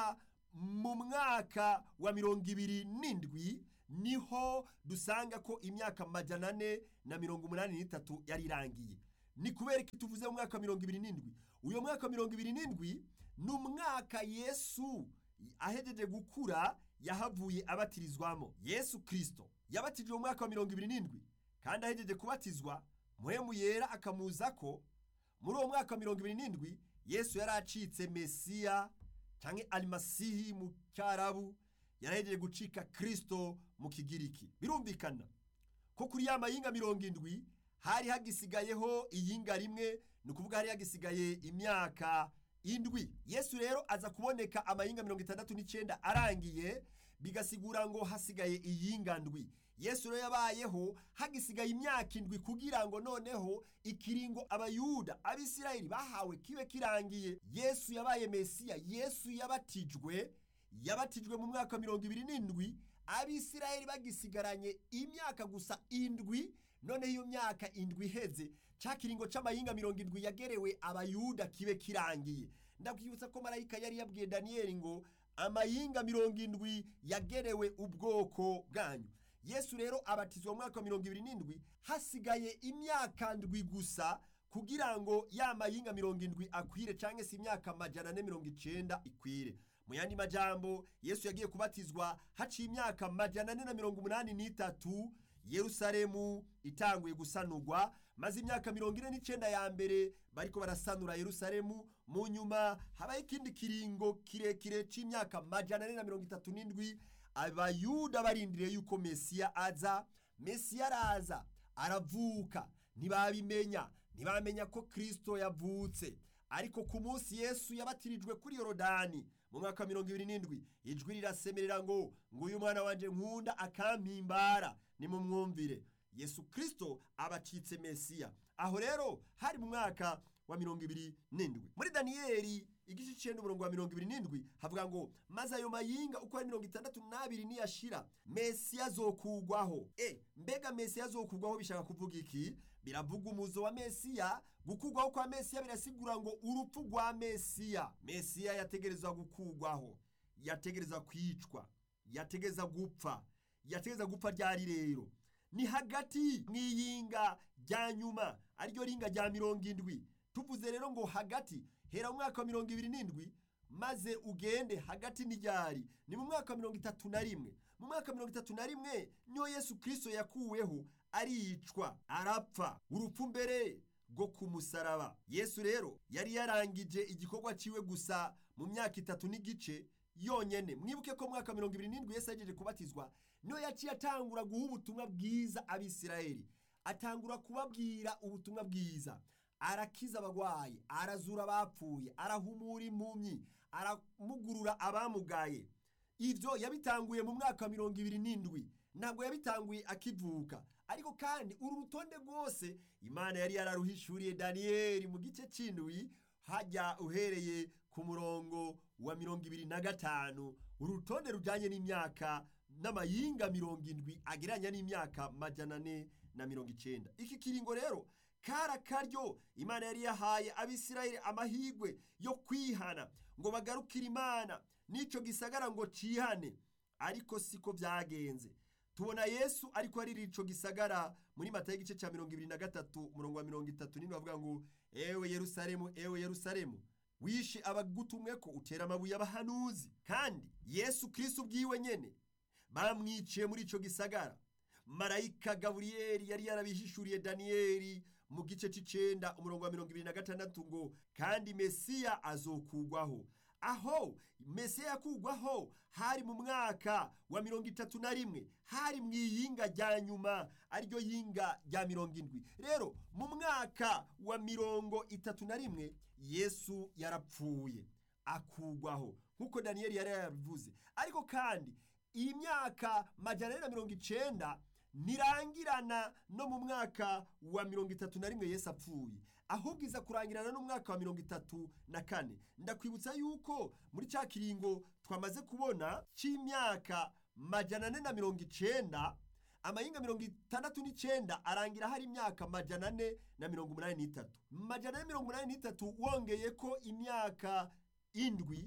mu mwaka wa mirongo ibiri n'indwi niho dusanga ko imyaka majana ane na mirongo umunani n'itatu yari irangiye ni kubera ko tuvuze mu mwaka wa mirongo ibiri n'indwi uyo mwaka wa mirongo ibiri n'indwi ni umwaka yesu ahejeje gukura yahavuye abatirizwamo yesu kirisito yabatijwe mu mwaka wa mirongo ibiri n'indwi kandi ahejeje kubatizwa muhemu yera akamuza ko muri uwo mwaka wa mirongo ibiri n'indwi yesu yari acitse mesiya cyangwa arimasihi mu cyarabu yarahejeje gucika kirisito mu kigiriki birumvikana ko kuri ya mayinga mirongo indwi hari hagisigayeho iyinga rimwe ni ukuvuga hari hagisigaye imyaka indwi yesu rero aza kuboneka amayinga mirongo itandatu n'icyenda arangiye bigasigura ngo hasigaye iyinga ndwi yesu rero yabayeho hagisigaye imyaka indwi kugira ngo noneho ikiringo abayuda abisirayeli bahawe kibe kirangiye yesu yabaye mesiya yesu yabatijwe yabatijwe mu mwaka wa mirongo ibiri n'indwi abisirayeli bagisigaranye imyaka gusa indwi noneho iyo myaka indwi iheze cya kiringo cy'amayinga mirongo indwi yagerewe abayuda kibe kirangiye ndakwibutsa ko marayika yari yabwiye daniyeli ngo amayinga mirongo indwi yagerewe ubwoko bwanyu yesu aba abatizwa mu mwaka wa mirongo ibiri n'indwi hasigaye imyaka ndwi gusa kugira ngo ya mayinga mirongo indwi akwire cyangwa se imyaka amajana ane mirongo icyenda ikwire mu yandi majambo yesu yagiye kubatizwa haciye imyaka amajana ane na mirongo umunani n'itatu yerusalemu itanguye gusanurwa maze imyaka mirongo ine n'icyenda ya mbere bariko barasanura yerusalemu mu nyuma habaho ikindi kiringo kirekire cy'imyaka amajana ane na mirongo itatu n'indwi abayuda barindiriye yuko mesiya aza mesiya araza aravuka ntibabimenya ntibamenya ko kirisito yavutse ariko ku munsi yesu yabatirijwe kuri yorodani mu mwaka wa mirongo ibiri n'indwi ijwi rirasemerera ngo ngo uyu mwana wanjye nkunda akampimbara nimumwumvire yesu kirisito abacitse mesiya aho rero hari mu mwaka wa mirongo ibiri n'indwi muri daniyeli igice cyenda umurongo wa mirongo ibiri n'indwi havuga ngo maze ayo mayinga uko ari mirongo itandatu n'abiri niyashira mesiya azokugwaho e mbega mesiya azokugwaho bishaka kuvuga iki biravuga umuzo wa mesiya gukugwaho kwa mesiya birasigura ngo urupfu rwa mesiya mesiya yategerezwa gukugwaho yategereza kwicwa yategereza gupfa yategereza gupfa ryari rero ni hagati mu iyinga rya nyuma ariryo ringa rya mirongo indwi tuvuze rero ngo hagati hera mu mwaka wa mirongo ibiri n'indwi maze ugende hagati n'iryari ni mu mwaka wa mirongo itatu na rimwe mu mwaka wa mirongo itatu na rimwe niyo yesu kirisito yakuweho aricwa arapfa urupfu mbere rwo ku musaraba yesu rero yari yarangije igikorwa ciwe gusa mu myaka itatu n'igice yonyene mwibuke ko mu mwaka wa mirongo ibiri n'indwi yesu yagejeje kubatizwa niyo yaciye atangura guha ubutumwa bwiza abisirayeli atangura kubabwira ubutumwa bwiza arakiza abagwayi arazura abapfuye arahumura impumyi aramugurura abamugaye ibyo yabitanguye mu mwaka wa mirongo ibiri n'indwi ntabwo yabitanguye akivuka ariko kandi uru rutonde rwose imana yari yararuhishuriye daniyeli mu gice cy'indwi hajya uhereye ku murongo wa mirongo ibiri na gatanu uru rutonde rujyanye n'imyaka n'amayinga mirongo indwi agereranya n'imyaka majana ane na mirongo icyenda iki kiringo rero kari akaryo imana yari yahaye abisirayeli amahirwe yo kwihana ngo bagarukire imana n'icyo gisagara ngo cihane ariko siko byagenze tubona yesu ariko ari ico gisagara muri mata y'igice cya mirongo ibiri na gatatu umurongo wa mirongo itatu n'indwi bavuga ngo ewe yerusalemu ewe yerusalemu wishe abagutumwe ko utera amabuye abahanuzi kandi yesu kirisito ubwiwe nyene bamwiciye muri ico gisagara marayika gaburiyeli yari yarabihishuriye daniyeli mu gice c'icenda umurongo wa mirongo ibiri na gatandatu ngo kandi mesiya azokugwaho aho mesiya yakugwaho hari mu mwaka wa mirongo itatu na rimwe hari mu iyinga rya nyuma ariryo yinga rya mirongo indwi rero mu mwaka wa mirongo itatu na rimwe yesu yarapfuye akugwaho nk'uko daniyeli yari yabivuze ariko kandi iyi myaka majana ane na mirongo icenda ntirangirana no mu mwaka wa mirongo itatu na rimwe yesu apfuye ahubwo iza kurangirana n'umwaka wa mirongo itatu na kane ndakwibutsa yuko muri cya kiringo twamaze kubona cy'imyaka majana ane na mirongo icenda amayinga mirongo itandatu n'icenda arangira hari imyaka majana ane na mirongo umunani n'itatu majana ane mirongo umunani n'itatu wongeye ko imyaka indwi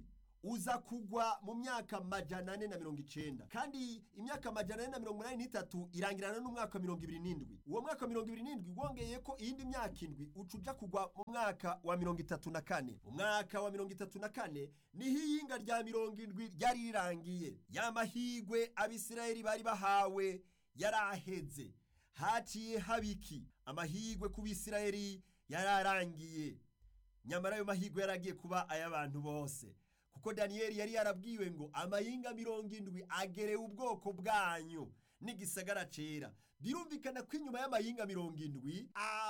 uza kugwa mu myaka majana ane na mirongo icenda kandi imyaka majana ane na mirongo umunani n'itatu irangirana n'umwaka wa mirongo ibiri n'indwi uwo mwaka wa mirongo ibiri n'indwi wongeye ko iyindi myaka indwi uca uja kugwa mu mwaka wa mirongo itatu na kane mu mwaka wa mirongo itatu na kane niho iyinga rya mirongo indwi ryari rirangiye ya mahigwe abisirayeli bari bahawe yaraheze haciye habiki amahigwe ku bisirayeli yararangiye nyamara ayo mahigwe yaragiye kuba ay'abantu bose kuko daniyeli yari yarabwiwe ngo amayinga mirongo indwi agereye ubwoko bwanyu n'igisagara cera birumvikana ko inyuma y'amayinga mirongo indwi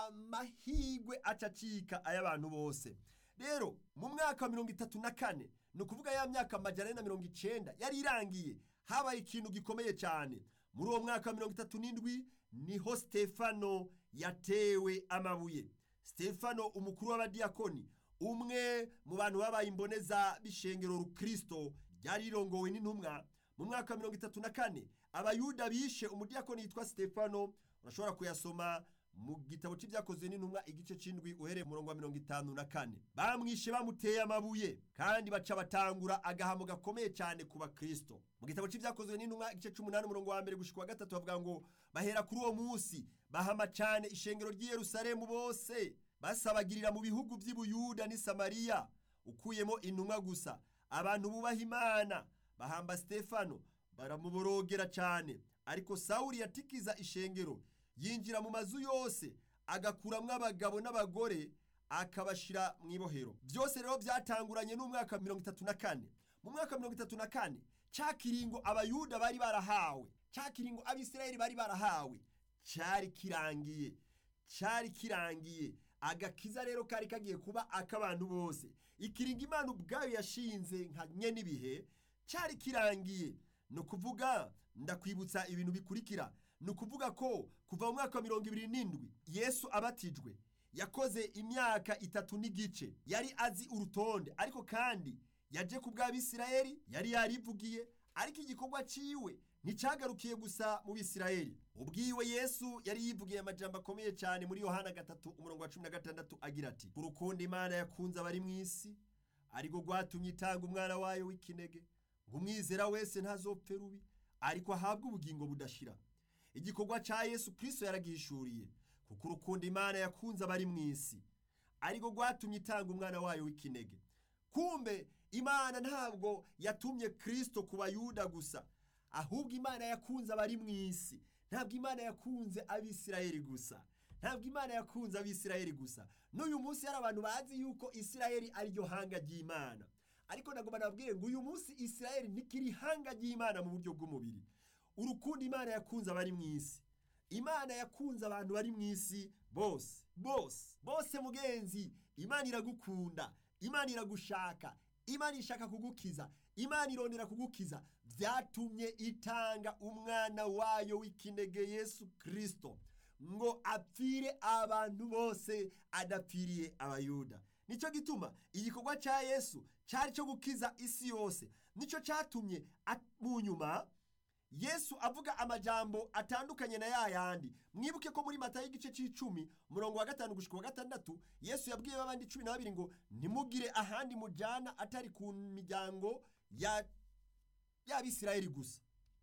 amahigwe acacika ay'abantu bose rero mu mwaka wa mirongo itatu na kane ni ukuvuga ya myaka amajana ane na mirongo icenda yari irangiye habaye ikintu gikomeye cyane muri uwo mwaka wa mirongo itatu n'indwi niho stefano yatewe amabuye stefano umukuru w'abadiyakoni umwe mu bantu babaye imboneza b'ishengero rukristo ryari rirongowe n'intumwa mu mwaka wa mirongo itatu na kane abayuda bishe umudiyakoni yitwa stefano urashobora kuyasoma mu gitabo cy'ibyakozwe n'intumwa igice c'indwi uhereye murongo wa mirongo itanu na kane bamwishe bamuteye amabuye kandi baca batangura agahamo gakomeye cyane ku bakristo mu gitabo cy'ibyakozwe n'intumwa igice c'umunani umurongo wa mbere gushika wa gatatu bavuga ngo bahera kuri uwo munsi bahama cyane ishengero ry'i yerusalemu bose basabagirira mu bihugu by'i buyuda n'i samariya ukuyemo intumwa gusa abantu bubaha imana bahamba stefano baramuborogera cyane ariko sawuli yatikiza ishengero yinjira mu mazu yose agakuramwo abagabo n'abagore akabashira mu ibohero byose rero byatanguranye n'umwaka wa mirongo itatu na kane mu mwaka wa mirongo itatu na kane cya kiringo abayuda bari barahawe cya kiringo abisirayeli bari barahawe cyari kirangiye cyari kirangiye agakiza rero kari kagiye kuba ak'abantu bose ikiringo imana ubwayo yashinze nka nyene ibihe cyari kirangiye ni ukuvuga ndakwibutsa ibintu bikurikira ni ukuvuga ko kuva mu mwaka wa mirongo ibiri n'indwi yesu abatijwe yakoze imyaka itatu n'igice yari azi urutonde ariko kandi yaje ku bw'abisirayeli yari yarivugiye ariko igikorwa ciwe nticyagarukiye gusa mu bisirayeli ubwiwe yesu yari yivugiye amajambo akomeye cyane muri yohana gatatu umurongo wa cumi na gatandatu agira ati urukundo imana yakunze abari mu isi ariko rwatumye itanga umwana wayo w'ikinege ngo umwizera wese ntazopfe rubi ariko ahabwe ubugingo budashira igikorwa cya yesu kirisito yaragihishuriye kuko urukundo imana yakunze abari mu isi ariko rwatumye itanga umwana wayo w'ikinege kumbe imana ntabwo yatumye kirisito ku bayuda gusa ahubwo imana yakunze abari mu isi ntabwo imana yakunze abisirayeli gusa ntabwo imana yakunze abisirayeli gusa n'uyu munsi hari abantu bazi yuko isirayeli ari ryo hanga ry'imana ariko nagomba nababwire ngo uyu munsi isirayeli ntikiri hanga ry'imana mu buryo bw'umubiri urukundo imana yakunze abari mu isi imana yakunze abantu bari mu isi bose bose bose mugenzi imana iragukunda imana iragushaka imana ishaka kugukiza imana irondera kugukiza byatumye itanga umwana wayo w'ikinege yesu kirisito ngo apfire abantu bose adapfiriye abayuda nicyo gituma igikorwa cya yesu cyari cyo gukiza isi yose nicyo cyatumye mu nyuma yesu avuga amajambo atandukanye na ya yandi mwibuke ko muri matayo y'igice cy'icumi umurongo wa gatanu gushika wa gatandatu yesu yabwiye abandi cumi na babiri ngo ntimugire ahandi mujyana atari ku miryango ya y'abisirayeli gusa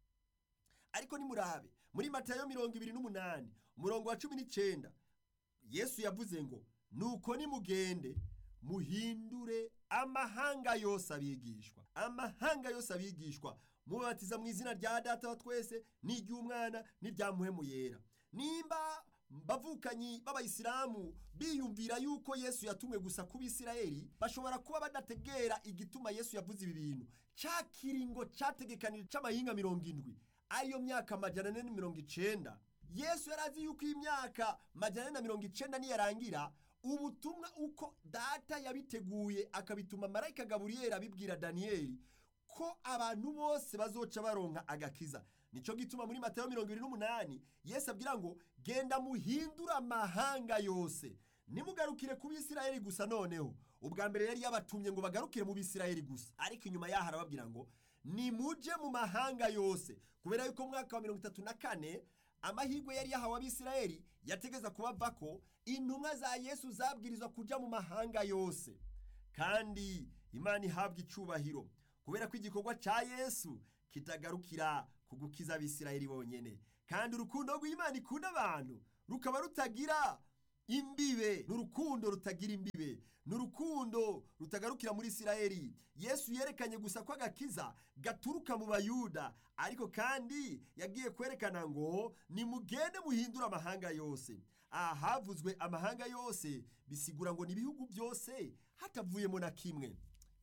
ariko nimurabe muri matayo mirongo ibiri n'umunani umurongo wa cumi n'icyenda yesu yavuze ngo nuko nimugende muhindure amahanga yose abigishwa amahanga yose abigishwa mubatiza mu izina rya data wa twese n'iry'umwana n'irya muhemu yera nimba bavukanyi b'abayisilamu biyumvira yuko yesu yatumwe gusa ku bisirayeli bashobora kuba badategera igituma yesu yavuze ibi bintu cya kiringo cyategekanije cy'amahinga mirongo indwi ariyo myaka amajana ane na mirongo icenda yesu yari azi yuko iyi myaka majana ane na mirongo icenda niyarangira ubutumwa uko data yabiteguye akabituma marayika gaburiyeli abibwira daniyeli ko abantu bose bazoca baronka agakiza nicyo gituma muri matayo mirongo irindwi n'umunani yesu abwira ngo genda muhindure amahanga yose nimugarukire ku bisirayeli gusa noneho ubwa mbere yari yabatumye ngo bagarukire mu bisirayeli gusa ariko inyuma yaho arababwira ngo nimuje mu mahanga yose kubera yuko mu mwaka wa mirongo itatu na kane amahirwe yari yahawe abisirayeli yategeza kubava ko intumwa za yesu zabwirizwa kujya mu mahanga yose kandi imana ihabwa icubahiro kubera ko igikorwa cya yesu kitagarukira ku gukiza abisirayeli bonyine kandi urukundo rw'imana ikunda abantu rukaba rutagira imbibe ni urukundo rutagira imbibe ni urukundo rutagarukira muri isirayeli yesu yerekanye gusa ko agakiza gaturuka mu bayuda ariko kandi yagiye kwerekana ngo nimugende muhindure amahanga yose aha havuzwe amahanga yose bisigura ngo ni ibihugu byose hatavuyemo na kimwe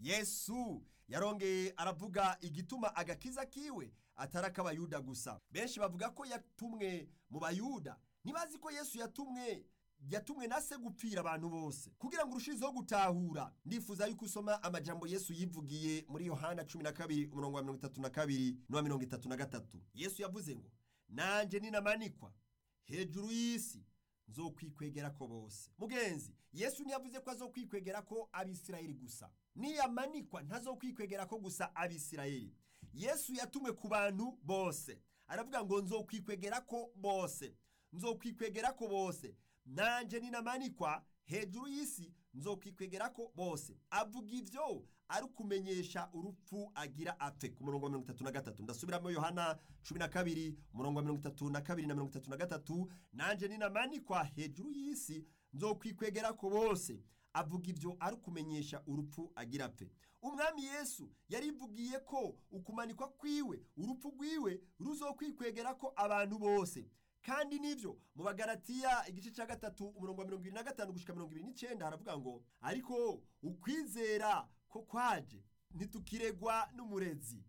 yesu yarongeye aravuga igituma agakiza kiwe atari ak'abayuda gusa benshi bavuga ko yatumwe mu bayuda ntibazi ko yesu yatumwe yatumwe na se gupfira abantu bose kugira ngo urushizeho gutahura ndifuza yuko usoma amajambo yesu yivugiye muri yohana cumi na kabiri umurongo wa mirongo itatu na kabiri n'uwa mirongo itatu na gatatu yesu yavuze ngo nanje ninamanikwa hejuru y'isi nzokwikwegera ko bose mugenzi yesu ntiyavuze ko azokwikwegera ko abisirayeli gusa niyamanikwa ntazokwikwegera ko gusa abisirayeli yesu yatumwe ku bantu bose aravuga ngo nzokwikwegera ko bose nzokwikwegera ko bose nanje ninamanikwa hejuru y'isi nzokwikwegera ko bose avuga ivyo ari ukumenyesha urupfu agira apfe ku murongo wa mirongo itatu na gatatu ndasubiramo yohana cumi na kabiri umurongo wa mirongo itatu na kabiri na mirongo itatu na gatatu nanje ninamanikwa hejuru y'isi nzokwikwegera ko bose avuga ivyo ari ukumenyesha urupfu agira apfe umwami yesu yarivugiye ko ukumanikwa kwiwe urupfu rwiwe ruzokwikwegera ko abantu bose kandi nivyo mu bagaratiya igice cya gatatu umurongo wa mirongo ibiri na gatanu gushika mirongo ibiri n'icyenda haravuga ngo ariko ukwizera ko kwaje ntitukiregwa n'umurezi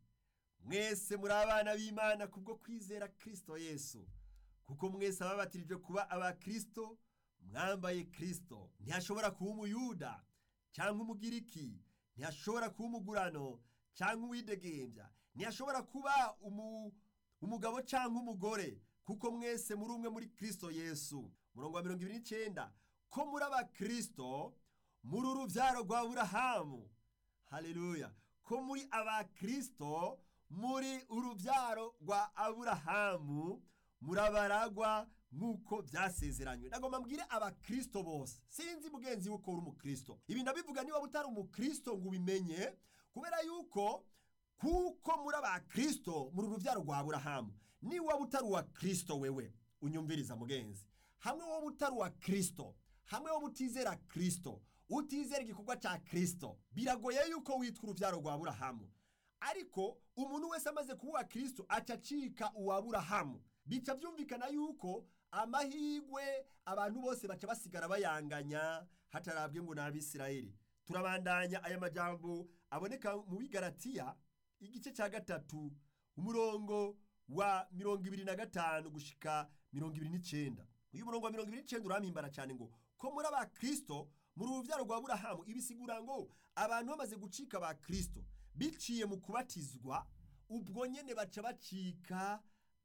mwese muri abana b'imana kubwo kwizera kristo yesu kuko mwese ababatirijwe kuba abakristo mwambaye kristo ntihashobora kuba umuyuda cyangwa umugiriki ntihashobora kuba umugurano cyangwa uwidegembya ntihashobora kuba umu, umugabo cyangwa umugore kuko mwese muri umwe muri kristo yesu murongo wa mirongo ibiri n'icyenda ko muri abakristo muri urubyaro rwa burahamu haleluya ko muri abakristo muri urubyaro rwa aburahamu murabaragwa nk'uko byasezeranywe nagomba mbwire abakristo bose sinzi mugenzi wuko uri umukristo ibi ndabivuga niba utari umukristo ngo ubimenye kubera yuko kuko muri abakristo muri urubyaro rwa aburahamu niba waba utari uwa kristo wewe unyumviriza mugenzi hamwe wowe utari uwa kristo hamwe wowe utizera kristo utizera igikorwa cya kristo biragoye yuko witwa urubyaro rwa aburahamu ariko umuntu wese amaze kuba uwa kristo aca acika uwa aburahamu bica byumvikana yuko amahirwe abantu bose baca basigara bayanganya hatarabwe ngo ni abisirayeli turabandanya aya majambo aboneka mu bigaratiya igice cya gatatu umurongo wa mirongo ibiri na gatanu gushika mirongo ibiri n'icyenda uyu murongo wa mirongo ibiri n'icyenda urampimbara cyane ngo ko muri abakristo muri urubyaro rwa burahamu ibisigura ngo abantu bamaze gucika ba kristo biciye mu kubatizwa ubwo nyene baca bacika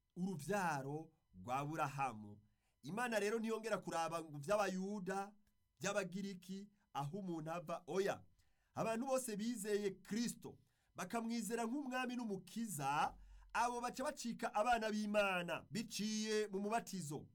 urubyaro rwa burahamu imana rero ntiyongera kuraba ngo by'abayuda by'abagiriki aho umuntu ava oya abantu bose bizeye kristo bakamwizera nk'umwami n'umukiza abo baca bacika abana b'imana biciye mu mubatizo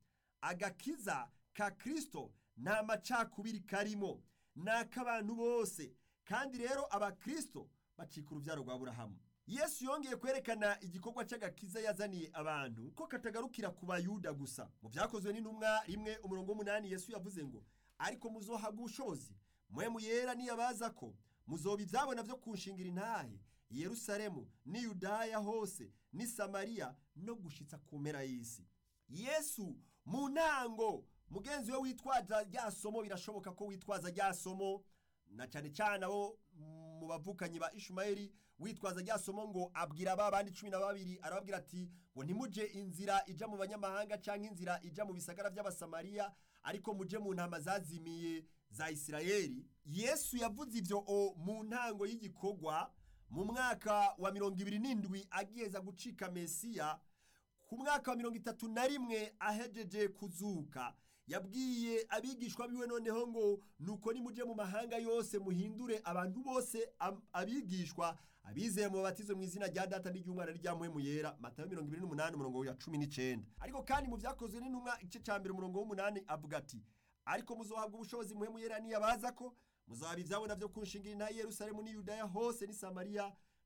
agakiza ka kristo nta macakubiri karimo ni ak'abantu bose kandi rero abakristo bacika urubyaro rwa burahamu yesu yongeye kwerekana igikorwa cy'agakiza yazaniye abantu ko katagarukira ku bayuda gusa mu byakozwe n'intumwa rimwe umurongo w'umunani yesu yavuze ngo ariko muzohabwa ubushobozi mwe muyera niyabaza ko muzoba ibyabona byo kunshingira intahe i yerusalemu n'i yudaya hose n'i samariya no gushitsa ku mpera y'isi yesu mu ntango mugenzi we witwaza rya somo birashoboka ko witwaza rya somo na cyane cyane abo mu bavukanyi ba ishumayeli witwaza rya somo ngo abwira ba bandi cumi na babiri arababwira ati ngo ntimuje inzira ija mu banyamahanga cyangwa inzira ija mu bisagara by'abasamariya ariko muje mu ntama zazimiye za isirayeli yesu yavuze ibyo mu ntango y'igikorwa mu mwaka wa mirongo ibiri n'indwi agiheza gucika mesiya ku mwaka wa mirongo itatu na rimwe ahejeje kuzuka yabwiye abigishwa biwe noneho ngo nuko nimuje mu mahanga yose muhindure abantu bose abigishwa abizeye mu batizo mu izina rya data n'iry'umwana n'iryamuhemu yera matayo mirongo ibiri n'umunani umurongo wa cumi n'icenda ariko kandi mu byakozwe n'intumwa igice cya mbere umurongo w'umunani avuga ati ariko muzohabwa ubushobozi muhemu yera niyabaza ko muzaba ibyabona byo kunshingira intayi yerusalemu n'i yudaya hose n'i samariya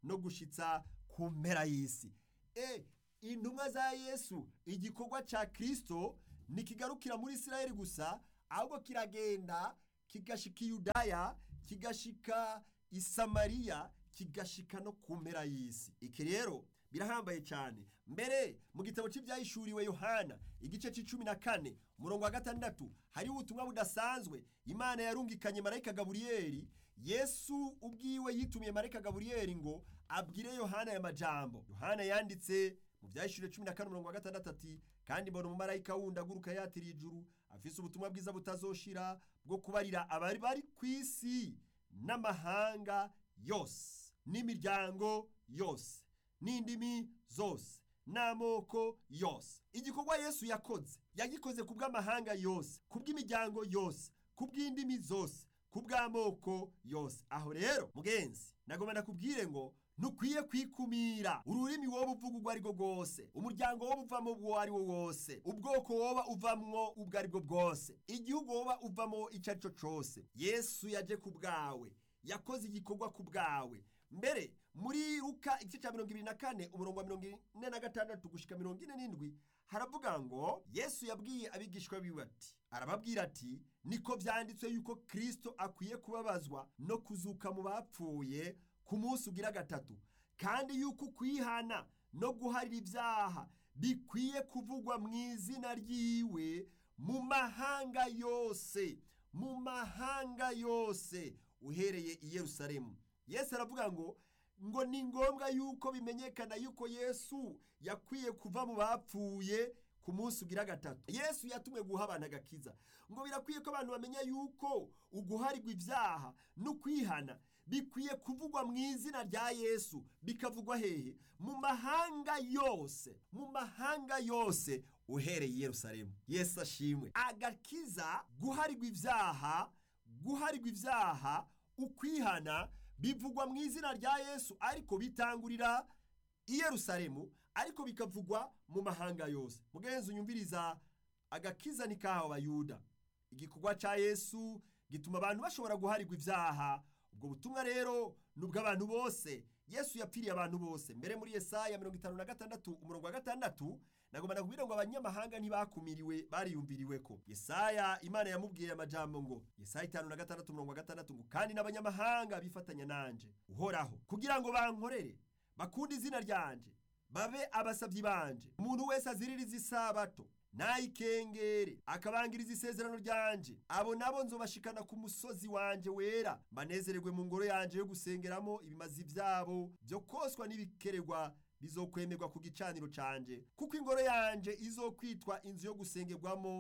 no gushitsa ku mpera y'isi e intumwa za yesu igikorwa cya kirisito ntikigarukira muri isirayeli gusa ahubwo kiragenda kigashika i yudaya kigashika i samariya kigashika no ku mpera y'isi iki rero birahambaye cyane mbere mu gitabo cy'ibyahishuriwe yohana igice cy'icumi na kane umurongo wa gatandatu hariho ubutumwa budasanzwe imana yarungikanye marayika gaburiyeli yesu ubwiwe yitumiye marayika gaburiyeli ngo abwire yohana aya majambo yohana yanditse mu byahishuriwe cumi na kane umurongo wa gatandatu ati kandi mbona umumarayika wundi aguruka yatiriye ijuru afise ubutumwa bwiza butazoshira bwo kubarira abari bari ku isi n'amahanga yose n'imiryango yose n'indimi zose n'amoko yose igikorwa yesu yakoze yagikoze ku bw'amahanga yose ku bw'imiryango yose ku bw'indimi zose ku bw'amoko yose aho rero mugenzi nagomba nakubwire ngo ntukwiye kwikumira ururimi woba uvuga ubwo ari bwo bwose umuryango woba uvamo uwo ari wo wose ubwoko woba uvamwo ubwo ari bwo bwose igihugu woba uvamo icyo ari cyo cyose yesu yaje ku bwawe yakoze igikorwa ku bwawe mbere muri ruka igice cya mirongo ibiri na kane umurongo wa mirongo ine na gatandatu gushyika mirongo ine n'indwi haravuga ngo yesu yabwiye abigishwa biwe ati arababwira ati niko byanditswe yuko kirisito akwiye kubabazwa no kuzuka mu bapfuye ku munsi ugira gatatu kandi yuko kwihana no guharira ibyaha bikwiye kuvugwa mu izina ryiwe mu mahanga yose mu mahanga yose uhereye i yerusalemu yesu aravuga ngo ngo ni ngombwa yuko bimenyekana yuko yesu yakwiye kuva mu bapfuye ku munsi ugira gatatu yesu yatumwe guha abantu agakiza ngo birakwiye ko abantu bamenya yuko uguharirwa ibyaha no kwihana bikwiye kuvugwa mu izina rya yesu bikavugwa hehe mu mahanga yose mu mahanga yose uhereye i yerusalemu yesu ashimwe agakiza guharirwa ibyaha guharirwa ibyaha ukwihana bivugwa mu izina rya yesu ariko bitangurira i yerusalemu ariko bikavugwa mu mahanga yose mugenzi unyumviriza agakiza ni kahawe abayuda igikorwa cya yesu gituma abantu bashobora guharirwa ibyaha ubwo butumwa rero ni ubw'abantu bose yesu yapfiriye abantu bose mbere muri yesaya mirongo itanu na gatandatu umurongo wa gatandatu nagomba nakubwira ngo abanyamahanga ntibakumiriwe bariyumviriwe ko yesaya imana yamubwiye amajambo ngo yesaya itanu na gatandatu umurongo wa gatandatu ngo kandi n'abanyamahanga bifatanya nanje uhoraho kugira ngo bankorere bakunde izina ryanje babe abasabyi banje umuntu wese aziririza isabato nayikengere akabangiriza isezerano ryanje abo nabo nzobashikana ku musozi wanje wera mbanezererwe mu ngoro yanje yo gusengeramo ibimazi byabo byo koswa n'ibikeregwa bizokwemerwa ku gicaniro canje kuko ingoro yanje izokwitwa inzu yo gusengerwamo